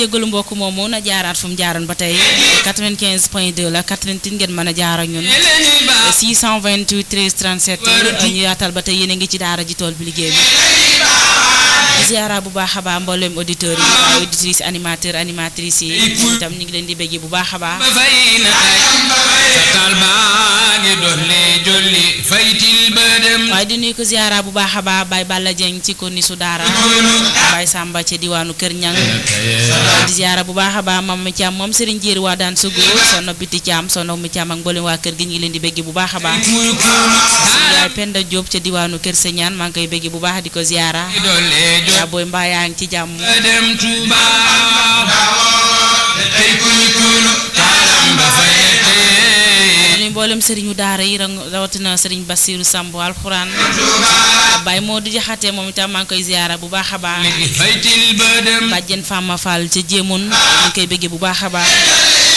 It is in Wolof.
jégalu mbokk moomu na jaaraat fu mu jaaroon ba tey 95 point 2 la 88 ngeen mën a jaar ak ñun 628 13 37 ñu yaatal ba tey yéen a ngi ci daara ji tool bi liggéey bi di ziara bu baax a baax mboolem auditeurs yi waaye auditrices animateurs animatrices yi itam ñu ngi leen di bëggee bu baax a baax ba fay na kay sa taal baa ngi dolli jolli faytil ba dem waaye di nuyu ko ziara bu baax a baax Baye Balla Dieng ci konni su daara Baye Samba ca diwaanu Kër Ñang di ziara bu baax a baax mam mi Thiam moom Serigne Jéeri waa daan sugu sono biti Thiam sono mi Thiam ak mboolem waa kër gi ñu ngi leen di bëggee bu baax a baax muy kuul yaay Penda Diop ca diwaanu Kër Señaan maa ngi koy bëggee bu baax di ko ziara ngi dolli jolli yaa booy mbaa yaa ngi ci jàmm ba dem Tuuba tey kuy kuul taalam ba fay tey nuyu mboolem sëriñu daara yi rang- rawatina sëriñ Bassirou Samb alxuraan Baye moo di jaxate moom itam maa ngi koy ziara bu baax a baax faytil ba dem bàjjen Fama Fall ca jéemoon ñu ngi koy bëggee bu baax a baax